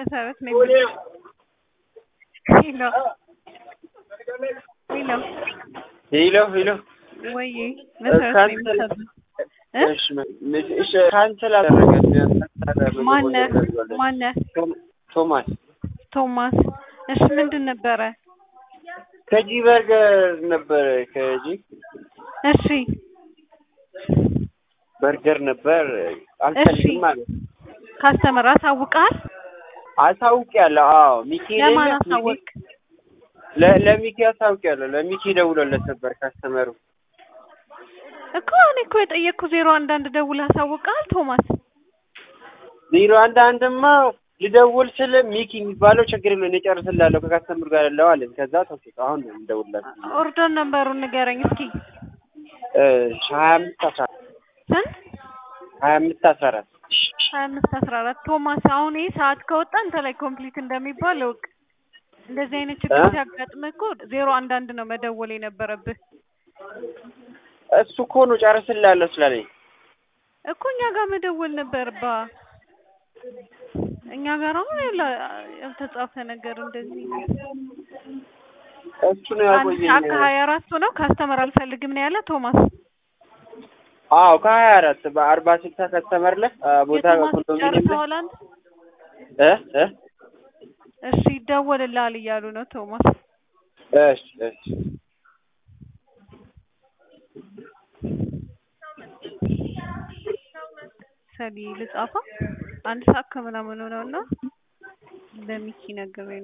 መሰረት ነው የሚለው ሄሎ ሄሎ ሄሎ ሄሎ ወይ መሰረት ነው የሚሰጡት እ እሺ እሺ ካንሰል አደረገ ማነህ ማነህ ቶማስ ቶማስ እሺ ምንድን ነበረ ከጂ በርገር ነበረ ከጂ እሺ በርገር ነበር አልፈልግም ማለት ካስተመር አሳውቀሃል አሳውቂያለሁ አዎ ሚኪ ለማን የለ? አሳወቅ ለ- ለሚኪ አሳውቂያለሁ ለሚኪ ደውሎለት ነበር ካስተመሩ እኮ እኔ እኮ የጠየቅኩ ዜሮ አንድ አንድ ደውለህ አሳውቀሃል ቶማስ ዜሮ አንድ አንድማ ልደውል ስል ሚኪ የሚባለው ችግር የለው እኔ ጨርስላለሁ ከካስተምር ጋር ያለው አለኝ ከዛ ተውኩት አሁን ነው የምደውልለት ኦርደር ነበሩን ንገረኝ እስኪ ሀያ አምስት አስራ ስንት ሀያ አምስት አስራ አራት ሀያ አምስት አስራ አራት ቶማስ አሁን ይህ ሰዓት ከወጣ አንተ ላይ ኮምፕሊት እንደሚባል እወቅ እንደዚህ አይነት ችግር እ? ሲያጋጥምህ እኮ ዜሮ አንድ አንድ ነው መደወል የነበረብህ እሱ እኮ ነው ጨርስላለሁ ስላለኝ እኮ እኛ ጋር መደወል ነበርባ እኛ ጋር አሁን ያለ- ያልተጻፈ ነገር እንደዚህ እሱ ነው አንድ ያቆየኝ ሰዓት ከሀያ አራቱ ነው ካስተመር አልፈልግም ነው ያለ ቶማስ አዎ ከሀያ አራት በአርባ ስልሳ ከስተመር ለህ ቦታ የቶማስ ኮንዶሚኒየም ላይ ጨርሰዋል አንተ እ እ እሺ ይደወልልሃል እያሉ ነው ቶማስ እሺ እሺ ሰሊ ልጻፋ አንድ ሰዓት ከምናምን ነው እና ለሚኪ ነግሬ